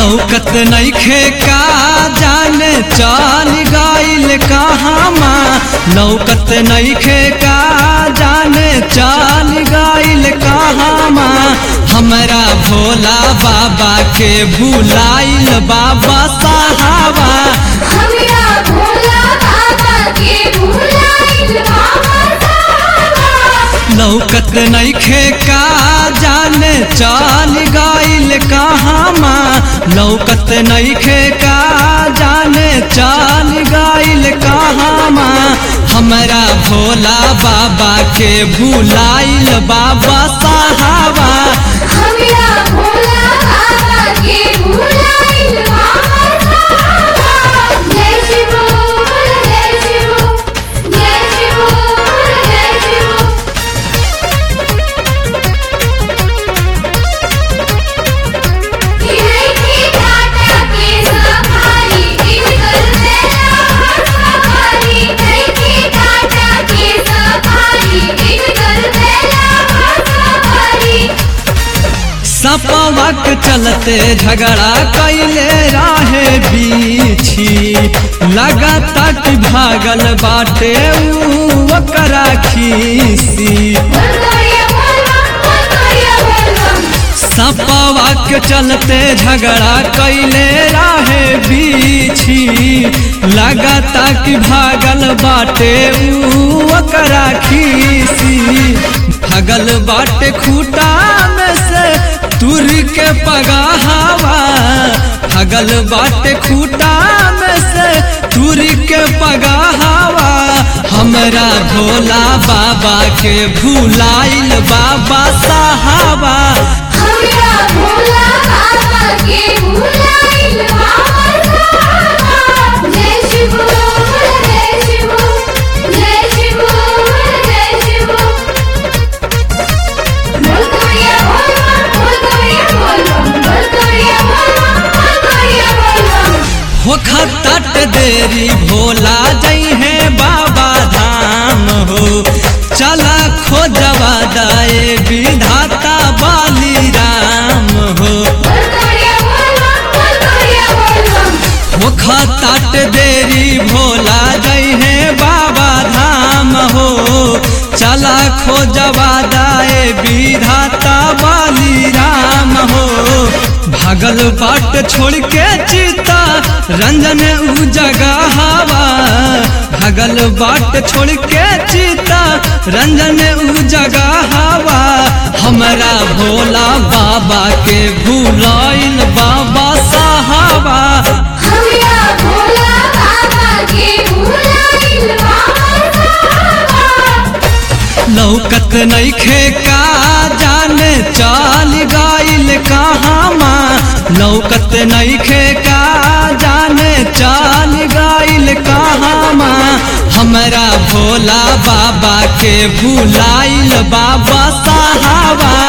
लौकत नइखे का जाने चल गइल कहामा लौकत नइखे का जाने चल गइल कहामा हमरा भोला बाबा के भुलाइल बाबा साहबा हमरा भोला बाबा के भुलाइल बाबा साहबा लौकत नइखे का जाने चल गइल कहामा लौकत नइखे का जाने चल गइल कहामा हमरा भोला बाबा के भुलाइल बाबा साहबा हमरा भोला बाबा के भुलाइल बाबा साहबा जय शिव बोल जय शिव जय शिव बोल जय शिव इनकी टाटा के सफारी इनकर बेला सफारी इनकी टाटा के सफारी इनकर बेला सफारी सपवक चलते झगड़ा कैले राहे बीछी लगाता कि भागल बाटे ऊ ओकरा खीसी बोलिए बोलम बोलिए बोलम सपवक चलते झगड़ा कैले राहे बीछी लगाता कि भागल बाटे ऊ ओकरा खीसी भगल बाटे खूटा में से तुर के पगाहवा भगल बाटे खूटा में से तुर के पगाहवा हमरा भोला बाबा के भुलाइल बाबा साहबा हमरा भोला बाबा के भुलाइल बाबा साहबा जय शिव बोल जय शिव जय शिव बोल जय शिव बोल करिया बोलम बोल करिया बोलम बोल करिया बोलम बोल करिया बोलम होखत देरी भोला जई है बाबा धाम हो चला खोजवा दाए विधाता बाली राम हो बोल करिया बोलम बोल करिया बोलम होखत देरी भोला जई है बाबा धाम हो चला खोजवा दाए विधाता बाली राम हो भागल बाट छोड़ के चिता रंजन उ जगह हवा भागल बाट छोड़ के चिता रंजन उ जगह हवा हमरा भोला बाबा के भुलाइल बाबा साहबा हमरा भोला बाबा के भुलाइल बाबा साहबा लौकत नइखे का जाने चाल गइल कहामा लौकत नइखे का जाने चाल गइल कहामा हमरा भोला बाबा के भुलाइल बाबा साहबा